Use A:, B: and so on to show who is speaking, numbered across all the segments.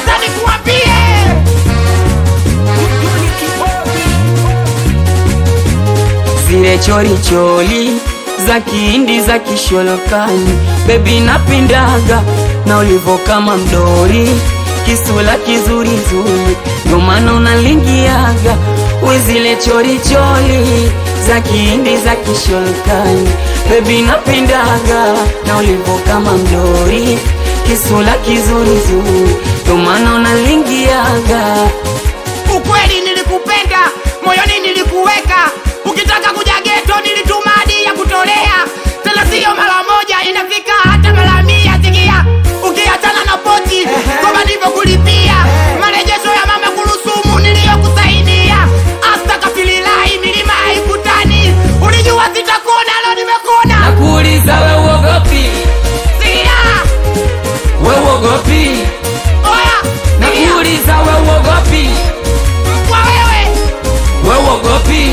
A: Sasa nikuambie
B: zile chorichori za kihindi za kisholokani, bebi napendaga na ulivo kama mdori, kisula kizurizuri, ndo maana unalingiaga we zile chorichori za kihindi za kisholokani, bebi napendaga na ulivo kama mdori, kisula kizurizuri, ndo maana unalingiaga
A: ukweli, nilikupenda moyoni, nilikuweka. Ukitaka kuja geto, nilituma hadi ya kutolea, tena siyo mara moja, inafika hata mara mia. Sikia, ukiachana na pochi kwamba ndivyo kulipia marejesho ya mama kurusumu niliyokusaidia. Astakafililahi, milima haikutani. Ulijua sitakona, leo nimekona.
B: nakuuliza we uogopi,
A: Sikia,
B: we uogopi
A: oya, sikia,
B: nakuuliza we uogopi,
A: kwa wewe
B: we uogopi.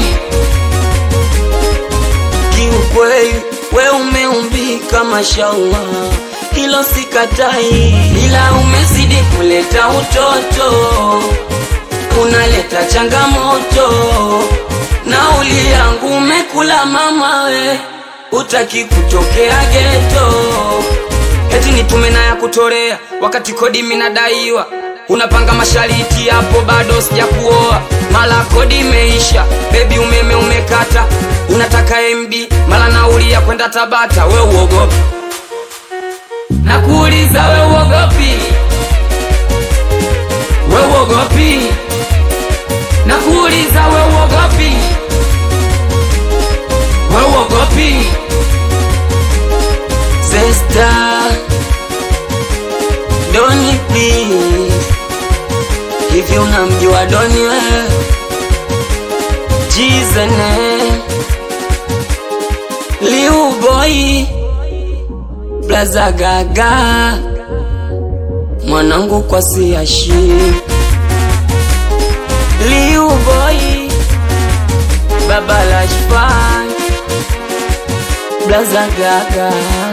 B: Kiukweli we umeumbika mashallah, hilo sikatai, ila umezidi kuleta utoto, unaleta changamoto. Nauli yangu umekula mama we, utaki kutokea geto eti nitume na ya kutolea wakati kodi minadaiwa unapanga mashariti hapo bado sija kuoa mala kodi imeisha bebi umeme umekata unataka mb mala nauli ya kwenda tabata we uogopi nakuuliza we uogopi we uogopi nakuuliza we uogopi we uogopi Sister, Doni please, hivi unamjua Doni we? Jizene, Liu boy, Blaza Gaga, mwanangu kwa siashi, Liu boy, Baba Lashfan, Blaza Gaga